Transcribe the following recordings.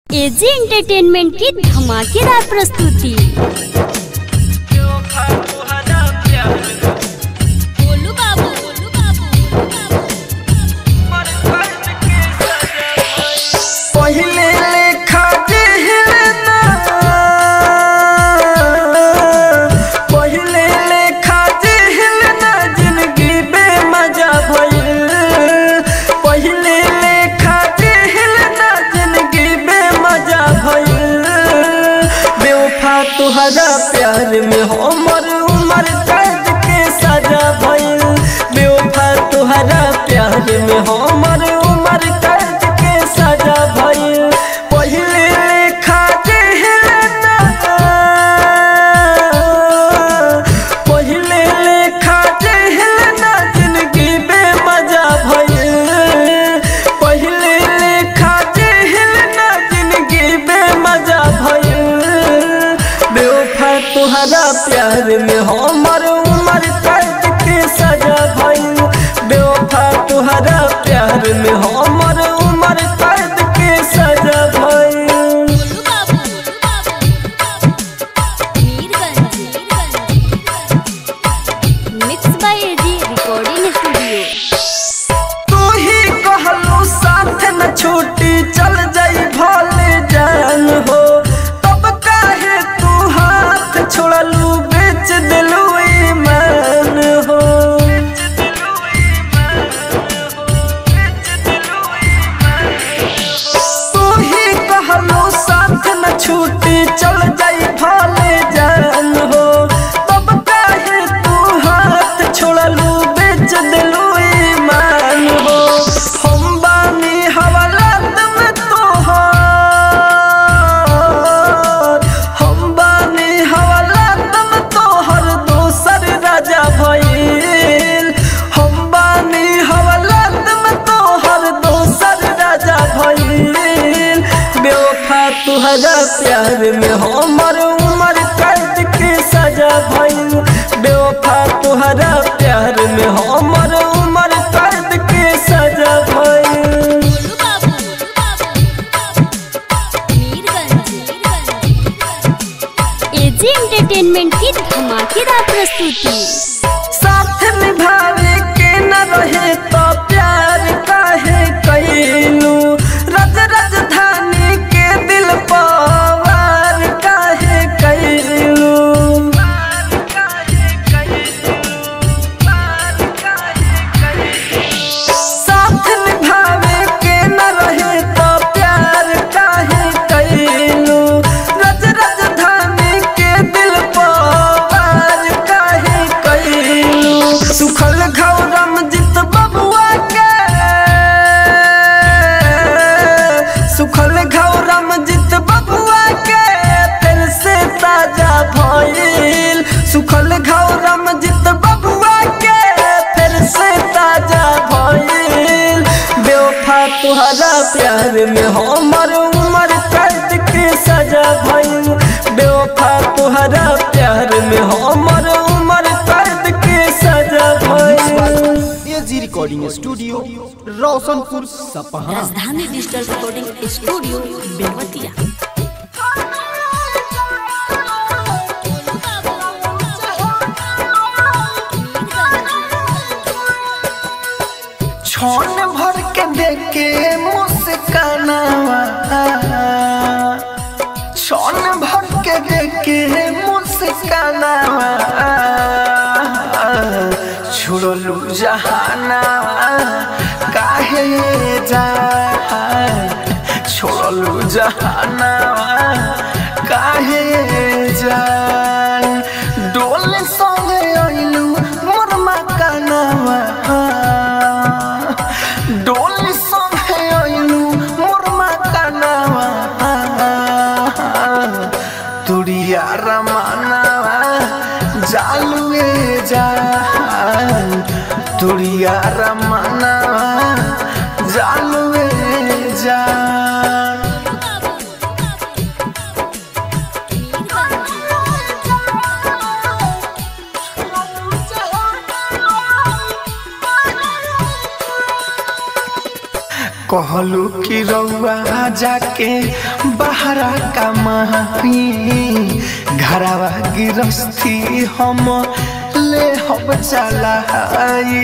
AG entertainment की धमाकेदार प्रस्तुति बोलू बाबू बोलू बाबू पहिले लेखा जेहलना पहिले लेखा जेहलना जिंदगी बेमजा भइल पहिले लेखा जेहलना जिंदगी बेमजा भइल बेवफा तुहरा प्यार में हमर उमर कैद के सजा भइल बेवफा तुहरा प्यार में हमर उमर कैद के सजा भइल पहिले लेखा जेहलना पहिले लेखा जेहलना जिंदगी बेमजा भइल पहिले लेखा जेहलना जिंदगी बेमजा भइल बेवफा तुहरा प्यार में हमर उमर कैद के सजा भइल बेवफा तुहरा प्यार में हमर उमर कैद के सजा भइल बोलू बाबू Mirganj mix by AG recording studio तू ही कहलू साथ न छूटी चल जाई भले जान हो तब काहे तू हाथ छोड़लू बेच दिलू ईमान हो तू ही कहलू साथ न छूटी चल जाई भले जान हो तब काहे तू हाथ छोड़लू बेच दिलू ईमान हो हम बानी हवालात में तोहर हम बानी हवालात में तोहर दोसर राजा भइल हम बानी हवालात में तोहर दोसर राजा भइल बेवफा तुहरा प्यार में हमर उमर कैद के सजा भइल बेवफा तुहरा प्यार में हमर उमर कैद के सजा भइल बोलू बाबू मीरगंज एजी एंटरटेनमेंट की धमाकेदार प्रस्तुति साथ निभावे के न रहे तो प्यार काहे कैलू रज राजधानी के दिल पवार काहे कैलू साथ निभावे के न रहे तो प्यार काहे कैलू रज राजधानी के दिल पवार काहे कैलू सुखल घौरम जित बबुआ के सुखल घौरम जित बबुआ के फिर से ताजा भइल सुखल घौरम जित बबुआ के फिर से ताजा भइल बेवफा तुहरा प्यार में हमर उमर कैद के सजा भइल बेवफा तुहरा प्यार में हमर उमर कैद के सजा भइल AG recording studio Roshanpur Sapaha Rajdhani digital recording studio Belwatia छौन भर के देखे मुस्कानावा छौन भर के देखे मुस्कानावा छोड़लू जहानावा काहे जा छोड़लू जहानावा काहे जान डोल संगे अइलू मोर मकानावा डोल संगे अइलू मोर मकानावा तुरिया रमानावा जालुए जान तुरिया रमानावा जालुए जान कहलू कि रउआ जाके बहरा कमाई घरवा गिरस्ती हम ले हम चलाई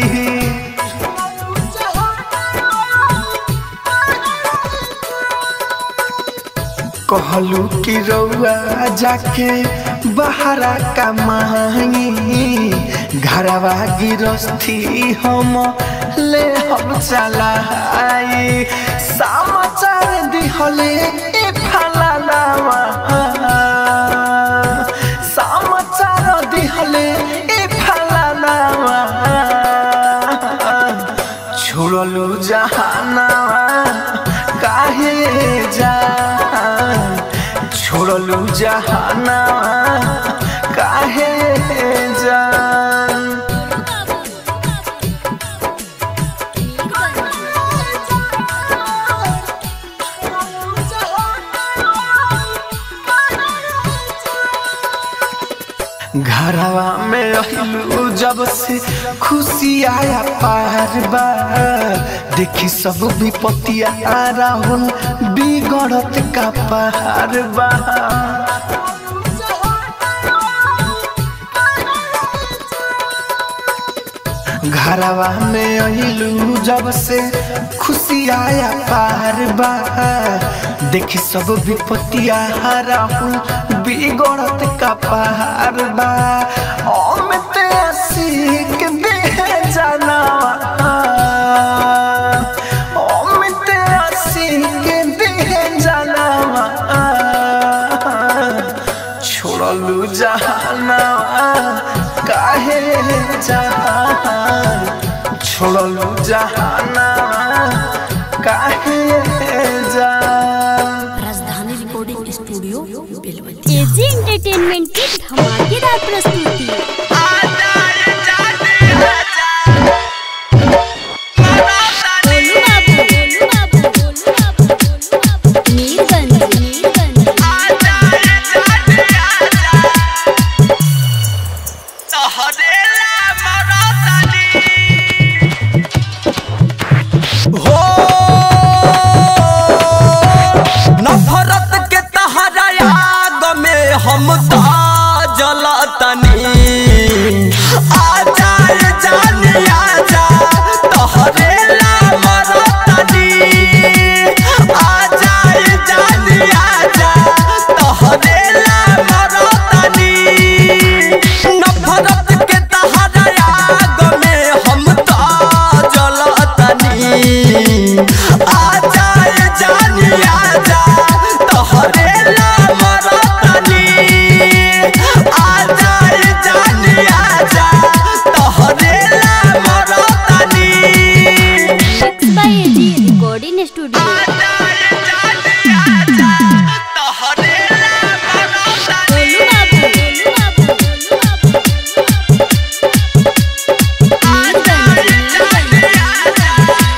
कहलू कि रउआ जाके बहरा कमाई घरवा गिरस्ती हम ले हम चलाई समाचार दिहले ए फलानावा समाचार दिहले ए फलानावा छोड़लू जहानावा काहे जा छोड़लू जहानावा काहे जान घरवा में रहलू जब से खुशी आया पार बा देखी सब विपत्तिया राहुल बिगड़त का पार बा घरवा में अइलू जब से खुशी आया पार बा देखी सब विपत्तिया राहुल बिगड़त का पार बा अमित सीख दे जाना अमित सीख दे जाना छोड़लू जहाना काहे जहान छोड़लू जहाना काहे जान Rajdhani recording studio Belwatia AG entertainment की धमाकेदार प्रस्तुति गोलू बाबू गोलू बाबू गोलू बाबू गोलू बाबू मीरगंज मीरगंज हो नफरत के तहरा आग में हम तो जलतनी आ जाए जानी आजा तोहरे ला मरतनी आ जाए जानी आजा तोहरे ला मरतनी नफरत के तहरा आग में हम तो जलतनी आ जाए जानी आजा तोहरे ला मरतनी आ जाए जानी आजा तोहरे ला मरतनी mix by AG recording studio Golu बाबू गोलू बाबू गोलू बाबू मीरगंज मीरगंज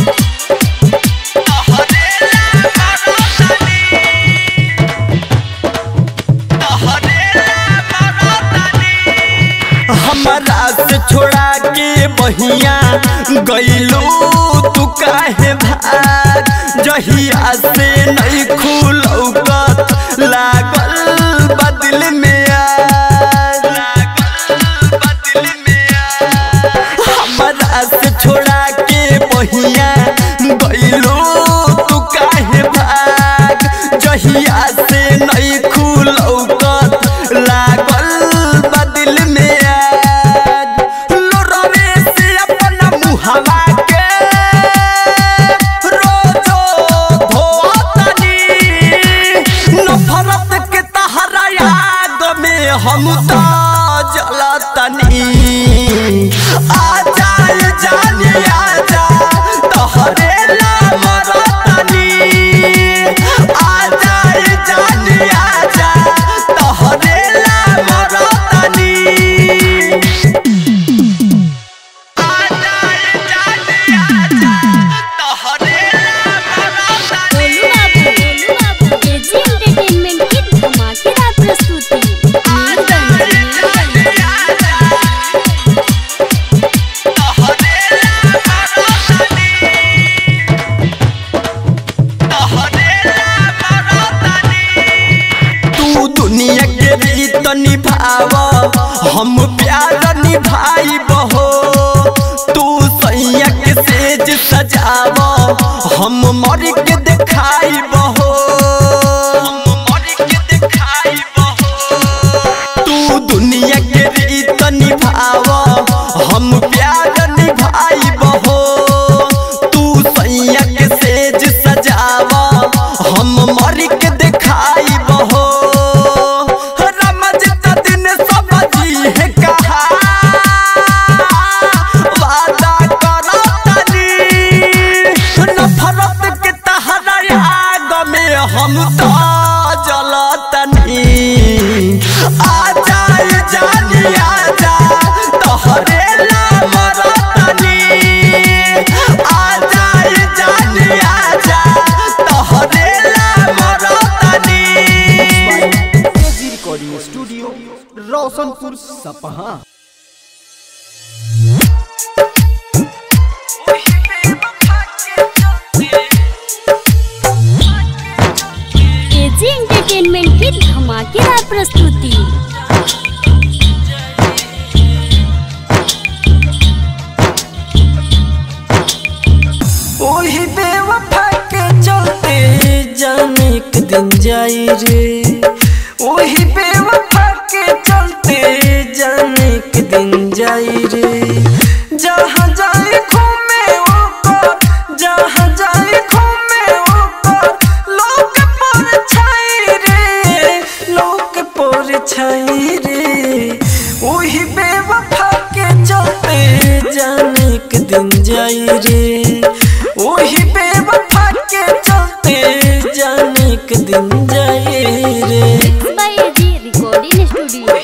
हमारा से छोड़ा के बहिया गईलू तू काहे भाग जहिया से नहीं खुलौकत लागल बदल में आग लागल बदल में आग हमारा से छोड़ा के बहिया गईलू तू काहे भाग जहिया से नहीं खुलौकत लागल बदल में आग लोरवे से अपना मुहवा के रोजो धोतनी नफरत के तहरा आग में हम तो जलतनी आ जाए जानी आजा तोहरे ला मरतनी आ जाए जानी आजा तोहरे ला मरतनी आ जाए जानी आजा तोहरे ला मरतनी गोलू बाबू गोलू बाबू एजी एंटरटेनमेंट की धमाकेदार प्रस्तुति मीरगंज सजाव हम मर के देखाई बहो हम मर के देखाई बहो तू दुनिया के रीत निभाव हम प्यार निभाई बहो तू सैया के सेज सजाव हम मर के देखाई बहो रमजता दिन सब जी है कहा वादा करो तनी नफरत के तहरा आग में हम तो जलतनी आ जाए जानी आ जा तोहरे ला मरतनी आ जाए जानी आ जा तोहरे ला मरतनी AG recording studio Roshanpur Sapaha AG entertainment की धमाकेदार प्रस्तुति ओही बेवफा के चलते जाने एक दिन जाई रे ओही बेवफा के चलते जाने एक दिन जाई रे जहाँ जाए घूमे ओकर जहाँ जाए घूमे ओकर लोक पर छाई रे लोक पर छाई रे ओही बेवफा के चलते जाने एक दिन जाई रे ओही बेवफा के चलते जाने एक दिन जाई रे बाय एजी रिकॉर्डिंग स्टूडियो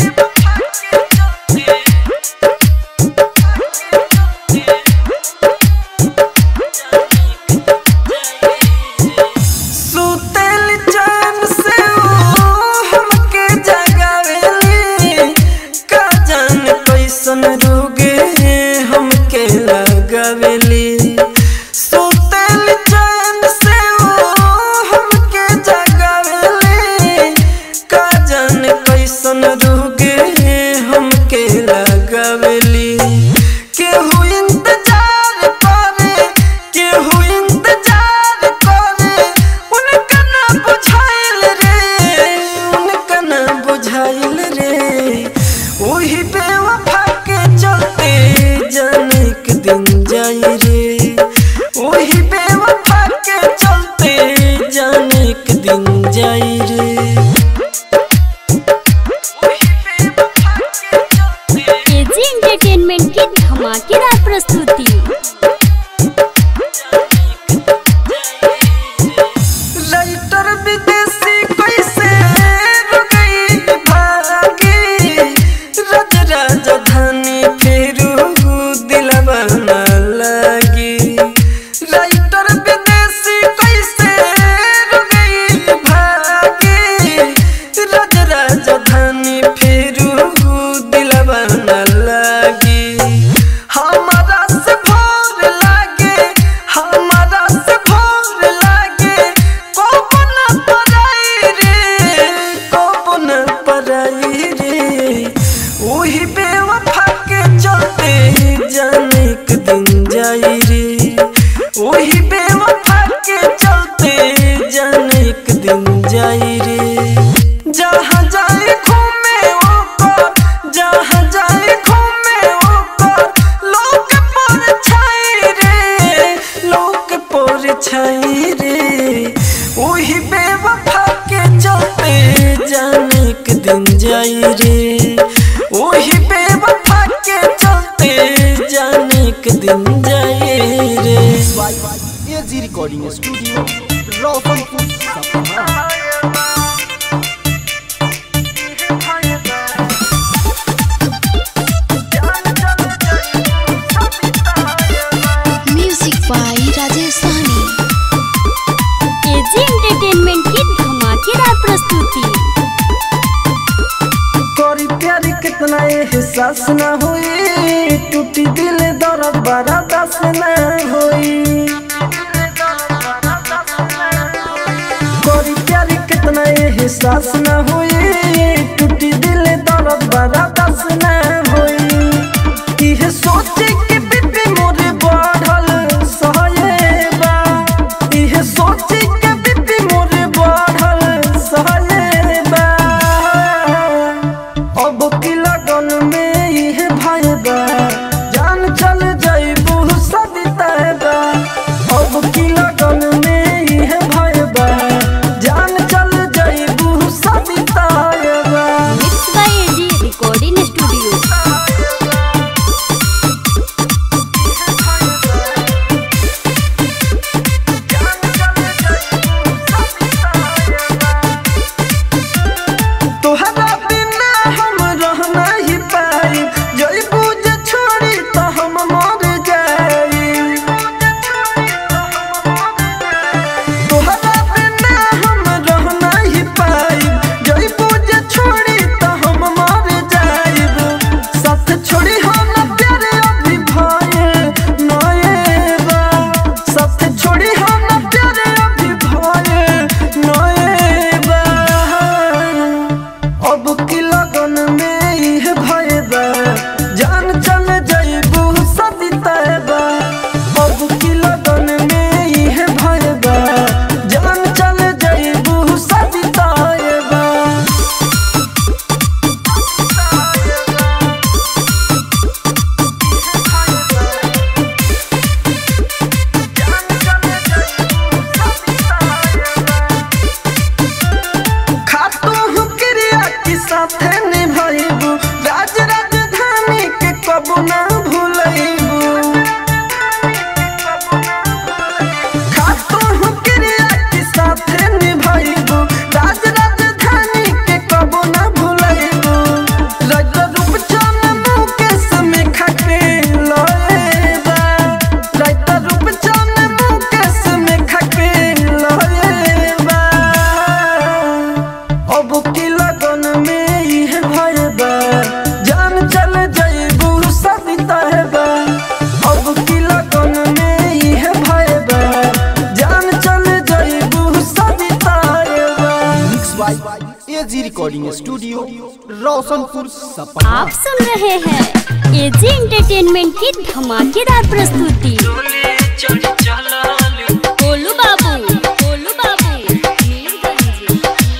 सुतल चैन से ओ हमके जगावेली का जान कैसन रोगे हमके लगावेली सुतल चैन से ओ हमके जगावेली का जान कैसन रोगे हमके लगावेली केहू इंतजार करे केहू इंतजार करे उनका ना बुझाइल रे उनका ना बुझाइल रे ओही बेवफा के चलते जाने एक दिन जाई रे ओही बेवफा के चलते जाने एक दिन जाई रे एजी एंटरटेनमेंट की धमाकेदार प्रस्तुति राइटर विदेशी कैसे रुकई भागी रज राजधानी फेरू दिलवा न लगी राइटर विदेशी कैसे रुकई भागी रज राजधानी फेरू दिलवा न लगी हमारा से भोर लागे हमारा से भोर लागे कोपन पराई रे कोपन पराई रे ओही बेवफा के चलते जाने एक दिन जाई रे ओही बेवफा के चलते जाने एक दिन जाई रे जहाँ जाए घूमे ओकर जहाँ जाए घूमे ओकर लोक पर छाई रे लोक पर छाई रे ओही बेवफा के चलते जाने एक दिन जाई रे ओही बेवफा के चलते जाने एक दिन जाई रे AG recording studio Roshanpur Sapaha music by Rajesh Sahni AG entertainment की धमाकेदार प्रस्तुति करी प्यारी कितना एहसास न होई टूटी दिल दर्द बड़ा दस न होई करी प्यारी कितना एहसास न होई टूटी दिल दर्द बड़ा दस न होई इहे सोचे के बीपी मोरे बढ़ल सहय by AG recording studio Roshanpur Sapaha आप सुन रहे हैं एजी एंटरटेनमेंट की धमाकेदार प्रस्तुति गोलू बाबू गोलू बाबू मीरगंज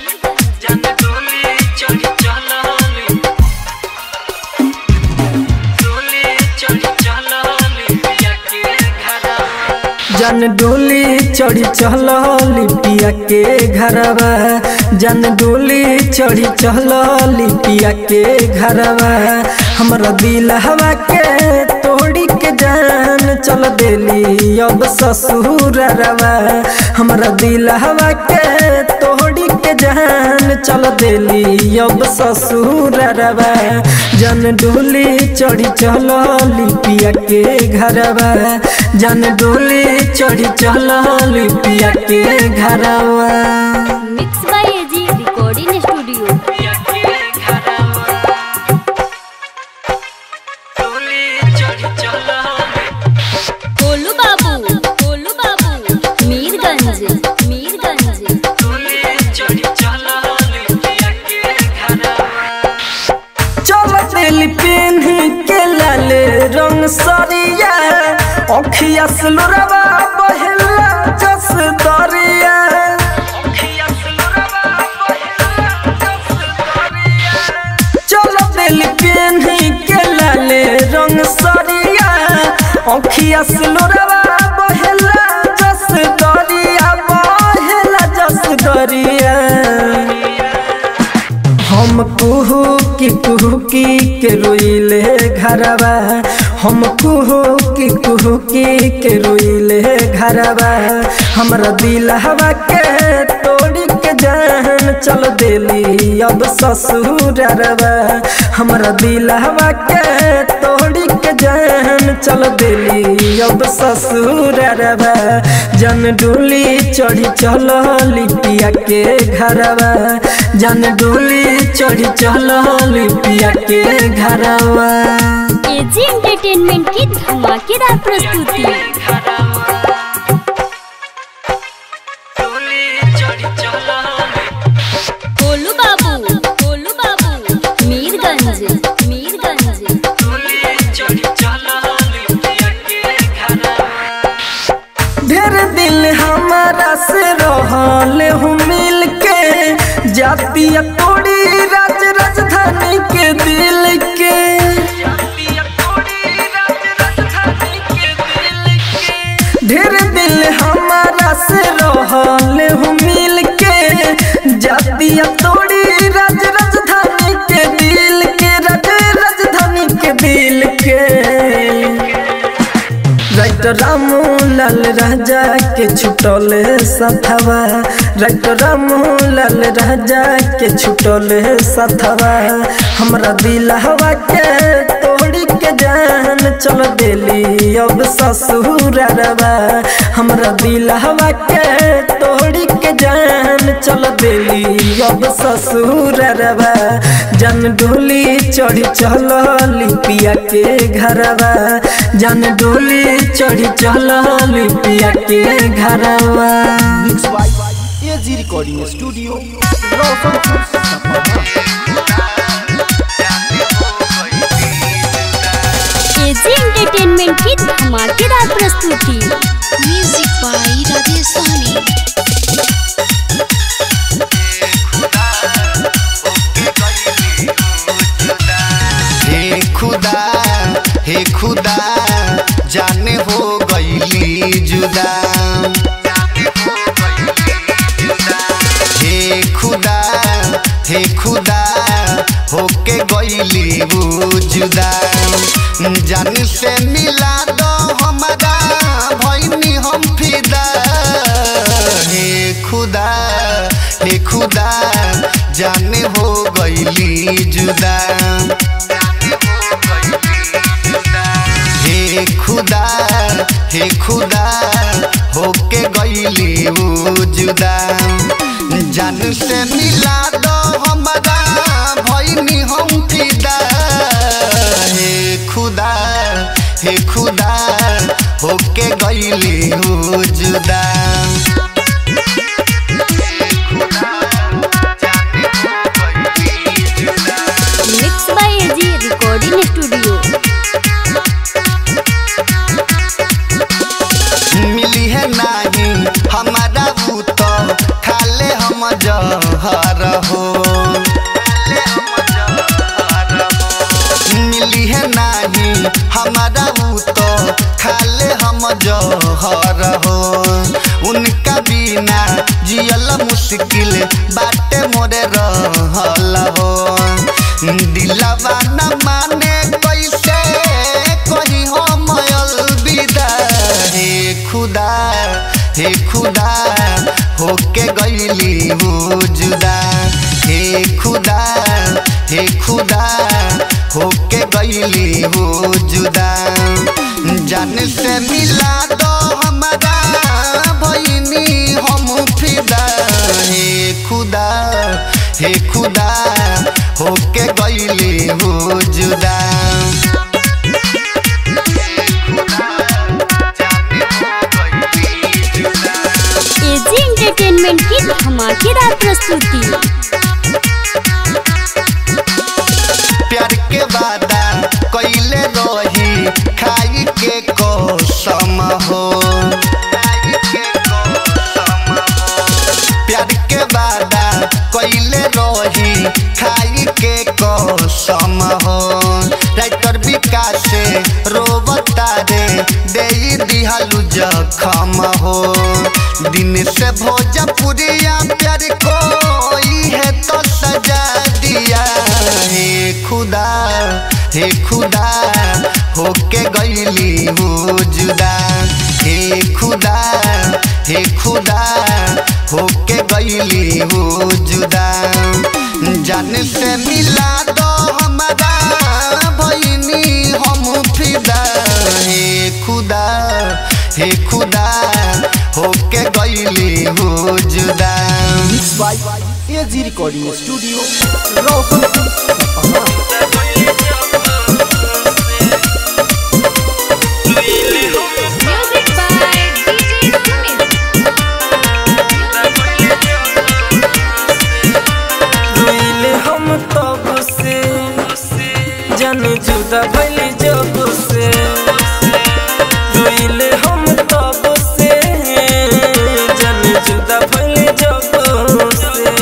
जन डोली चढ़ी चल लिपिया के घरवा जन डोली चढ़ी चल लिपिया के घरवा हमरा दिल हवा के तोड़ी के जान चल देली अब ससुर रवा हमरा दिल हवा के तोड़ी के जान चल देली अब ससुर रवा जन डोली चढ़ी चल लिपिया के घरवा जन डोली चढ़ी चल लिपिया के घरवा mix by AG recording studio Golu बाबू गोलू बाबू मीरगंज मीरगंज चल दिल पेन के लाल रंग सरिया अखिया सुलरवा बहला जस दरिया चल दिल पेन के लाल रंग सरिया अखिया सुलरवा बहला जस दरिया बहला जस दरिया हम कुहू की कुहू की के रोइले घरवा हम कुहू की कुहू की के रोइले घरवा हमरा दिल हवा के तोड़ी के जान चल देली अब ससुर रवा हमरा दिल हवा के तोड़ी के जान चल देली अब ससुर रवा जन डोली चढ़ी चल लिपिया के घरवा जन डोली चढ़ी चल लिपिया के घरवा एजी एंटरटेनमेंट की धमाकेदार प्रस्तुति गोलू बाबू गोलू बाबू मीरगंज मीरगंज ढेर दिल हमारा से रहल हूँ मिल के जातिया तोड़ी राज राजधानी के दिल के ढेर दिल हमारा से रहल हूँ मिल के जातिया तोड़ी राज राजधानी के दिल के राज राजधानी के दिल के राइट रामू लाल राजा के छुटल सथवा राइट रामू लाल राजा के छुटल सथवा हमरा दिल हवा के तोड़ी के जान चल देली अब ससुर रवा हमरा दिल हवा के तोड़ी के जान चल देली अब ससुर रवा जन डोली चढ़ी चल लिपिया के घरवा जन डोली चढ़ी चल लिपिया के घरवा mix by AG recording studio Roshanpur Sapaha AG entertainment की धमाकेदार प्रस्तुति म्यूजिक बाय राजेश सहनी हे खुदा हे खुदा जाने हो गईली जुदा हे खुदा हे खुदा होके गईली वो जुदा जान से मिला दो हमारा भैनी हम फिदा हे खुदा हे खुदा जाने हो गईली जुदा हे खुदा हे खुदा होके गईली वो जुदा जान से मिला दो हमारा भैनी हम फिदा हे खुदा हे खुदा होके गईली वो जुदा जहर हो मिली है नाही हमारा ऊ तो खाले हम जहर हो उनका बिना जियल मुश्किल बाटे मोरे रहल हो दिलवा न माने कैसे कही हम अलविदा हे खुदा हे खुदा होके गईली हो जुदा हे खुदा हे खुदा होके गईली हो जुदा जान से मिला दो हमारा भईनी हम फिदा हे खुदा हे खुदा होके गईली हो जुदा एजी एंटरटेनमेंट की धमाकेदार प्रस्तुति प्यार के वादा कैले रही खाई के कसम हो प्यार के वादा कैले रही खाई के कसम हो राइटर विकास रोबता रे दे दिहालू जखम हो दिन से भोजपुरिया प्यार कोई है तो सजा दिया हे खुदा हे खुदा होके गईली हो जुदा हे खुदा हे खुदा होके गईली हो जुदा जान से मिला दो हमारा भईनी हम फिदा हे खुदा हे खुदा होके गईली हो जुदा mix by AG recording studio Roshanpur Sapaha music by DJ Sumit रोइले हम तब से जन जुदा भइली जब से रोइले हम तब से जन जुदा भइली जब से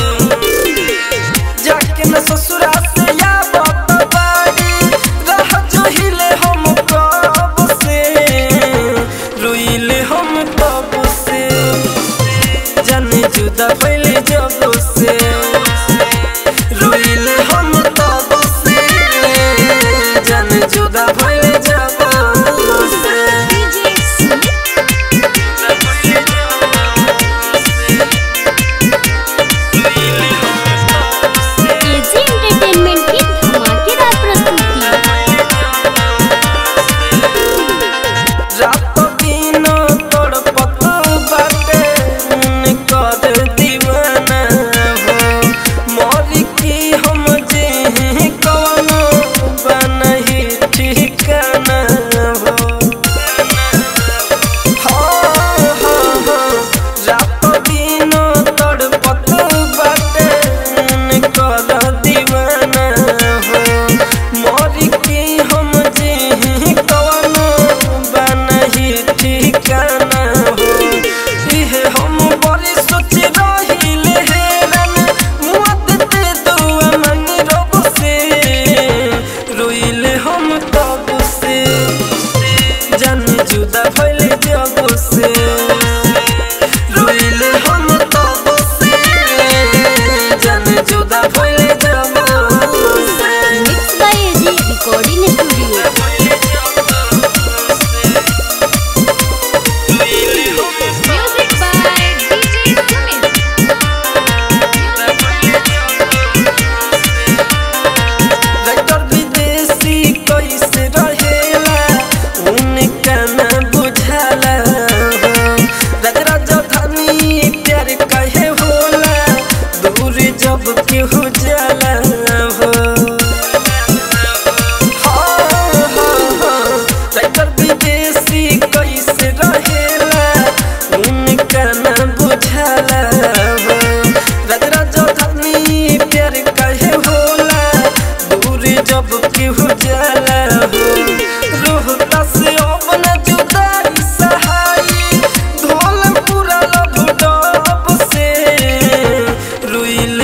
जाके न ससुरा से या बाप बाड़ी रह जो हिले हम कब से रोइले हम तब से जन जुदा भइली जब से रोइले हम तब से जन जुदा भइली जब से डीजे सुमित एजी एंटरटेनमेंट की धमाकेदार प्रस्तुति रात दिन तड़पत बाटे कर दीवाना हो मर की हम जे कवनो बनही ठिकाना हो हाँ, हाँ, हाँ, रात दिन तड़पत बाटे कर दीवाना हो मर की हम जे कवनो बनही ठिकाना हो इहे हम बड़ी सोच रहिले हेरन मुआद दे दुआ मंगी रब से रोइले हम तब से जन जुदा भइले जब से रोइले हम तब से जन जुदा भइले जब से mix by AG recording studio music by DJ Sumit writer विदेशी कैसे रहेला उनका न बुझाला हो राज राजधानी प्यार कहे होला दूर जब केहू जाला हो हाँ, हाँ, हाँ, राइटर विदेशी कैसे रहेला उनका न बुझाला हो राज राजधानी प्यार कहे होला दूर जब केहू जाला हो रोहता से अपन जुदाई सहाई ढोल पूरा लब डब से रुइल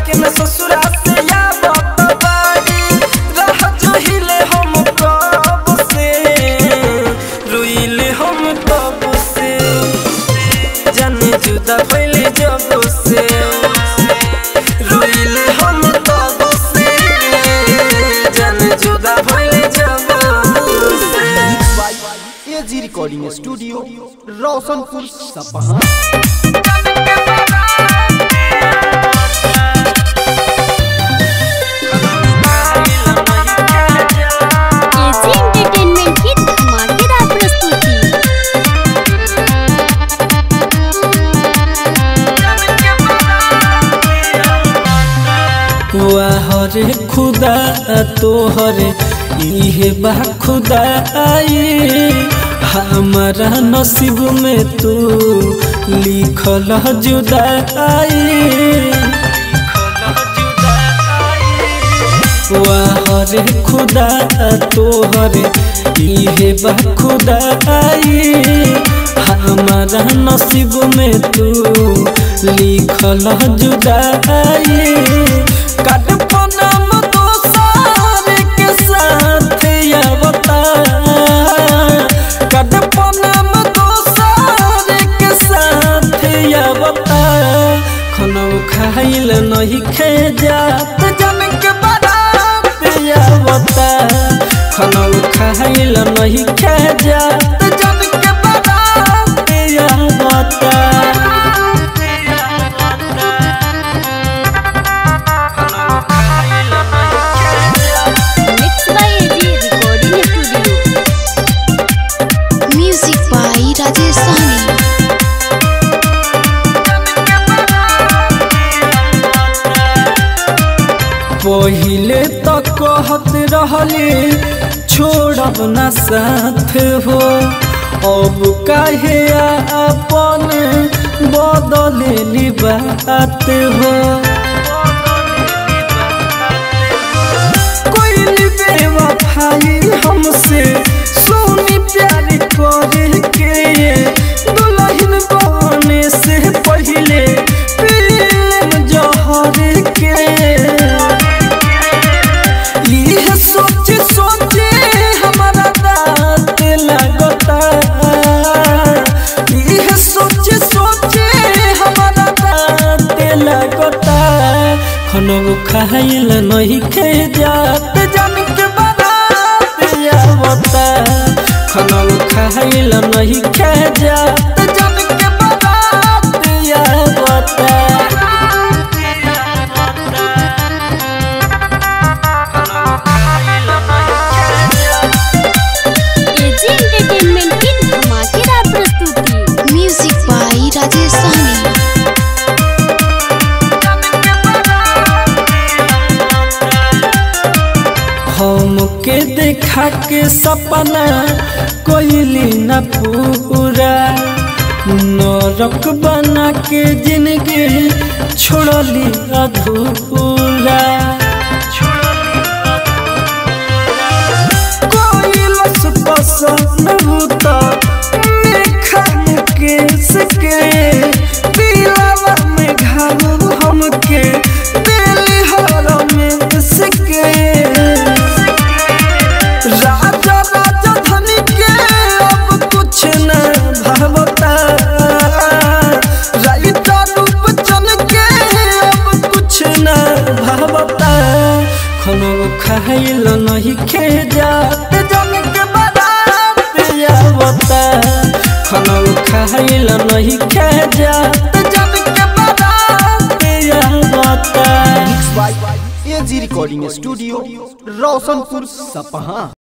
लेकिन ससुरा से या बाड़ी रह जो हिले हम कब से रुइले हम कब से जाने जुदा पहले जब से रोइले हम तब से जाने जुदा पहले जब से AG recording studio Roshanpur Sapaha AG entertainment की धमाकेदार प्रस्तुति वाहरे खुदा तोहरे इहे बा खुदा आई हमारा नसीब में तू लिखल जुदाई वाहरे खुदा तोहरे इहे बा खुदा आई हमारा नसीब में तू लिखल जुदाई कटपनम दोसार के साथ आवता कटपनम दोसार के साथ आवता खनौ खाइल नहीं खे जात जन के बारात आवता खनौ खाइल नहीं खे जात जन के बारात आवता mix by AG recording studio music by Rajesh Sahni पहिले तो कहत रहले छोड़ब न साथ हो अब काहे अपन बदले बात हो कोई बेवफाई हमसे सोनी प्यार करे के दुल्हन बने से पहले पीले जहर के यह सोच सोचे हमारा दांत लगता यह सोच सोचे हमारा दांत लगता खनो खाइल नहीं खे जात जन के बारात आवता खनो खाइल नहीं खे जात जन के बारात आवता एजी एंटरटेनमेंट की धमाकेदार प्रस्तुति म्यूजिक बाई राजेश सहनी हमके देखा के सपना कोइली न पूरा नरक बना के जिंदगी छोड़ली अधूरा कोई लस पसंद होता मेखा मुकेश के दिलावा में घाव हमके दिल हर में सके राजा राजा धनी के अब कुछ न भावता राइता रूप चल के अब कुछ न भावता खनो खाइल नहीं खे जात जन के बारात आवता खनो खाइल नहीं खे जात जन के बारात आवता एजी रिकॉर्डिंग स्टूडियो रोशनपुर सपहा